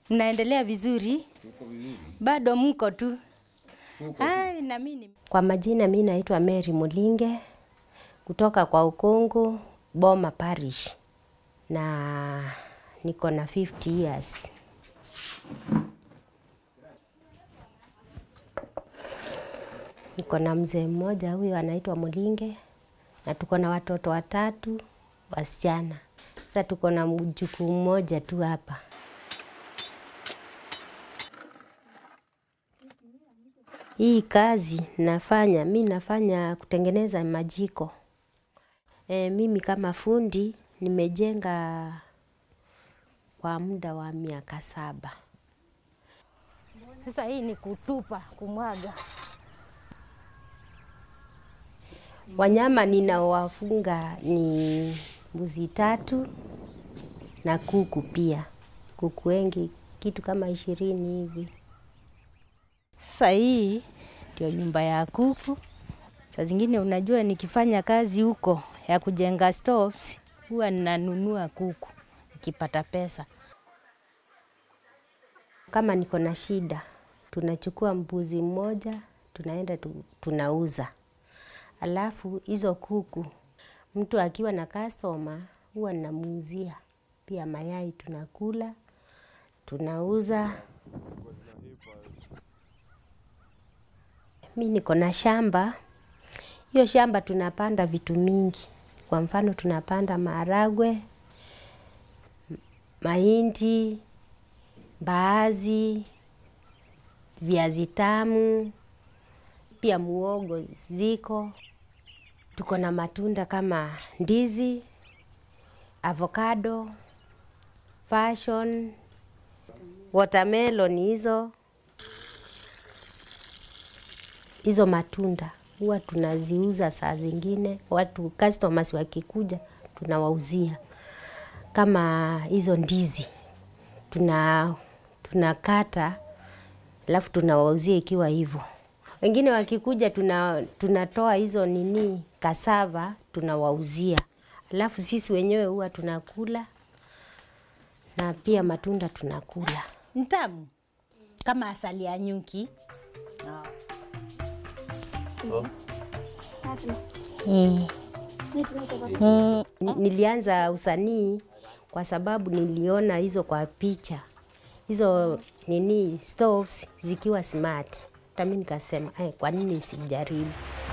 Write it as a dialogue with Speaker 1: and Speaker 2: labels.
Speaker 1: Mnaendelea vizuri? Bado mko tu? Ai, na mimi
Speaker 2: Kwa majina mi naitwa Mary Mulinge kutoka kwa Ukungu, Boma Parish na niko na 50 years. Niko na mzee mmoja huyo anaitwa Mulinge na tuko na watoto watatu wasichana. Sasa tuko na mjukuu mmoja tu hapa. Hii kazi nafanya, mi nafanya kutengeneza majiko. E, mimi kama fundi nimejenga kwa muda wa miaka saba.
Speaker 1: sasa hii ni kutupa, kumwaga.
Speaker 2: Wanyama ninaowafunga ni mbuzi tatu na kuku pia. Kuku wengi kitu kama ishirini hivi.
Speaker 1: Sasa hii ndio nyumba ya kuku. Saa zingine unajua, nikifanya kazi huko ya kujenga stoves, huwa ninanunua kuku nikipata pesa.
Speaker 2: Kama niko na shida, tunachukua mbuzi mmoja, tunaenda tu, tunauza. Alafu hizo kuku, mtu akiwa na customer huwa namuuzia pia mayai, tunakula tunauza. Mi niko na shamba, hiyo shamba tunapanda vitu mingi. Kwa mfano tunapanda maharagwe, mahindi, mbaazi, viazi tamu, pia muogo ziko. Tuko na matunda kama ndizi, avocado, passion, watermelon hizo. Hizo matunda huwa tunaziuza saa zingine, watu customers wakikuja tunawauzia. Kama hizo ndizi tuna tunakata alafu tunawauzia ikiwa hivyo. Wengine wakikuja tuna, tunatoa hizo nini kasava tunawauzia, alafu sisi wenyewe huwa tunakula na pia matunda tunakula.
Speaker 1: Ntamu kama asali ya nyuki.
Speaker 2: Ni- Nilianza usanii kwa sababu niliona hizo kwa picha hizo nini stoves zikiwa smart, hata mimi nikasema eh, kwa nini sijaribu?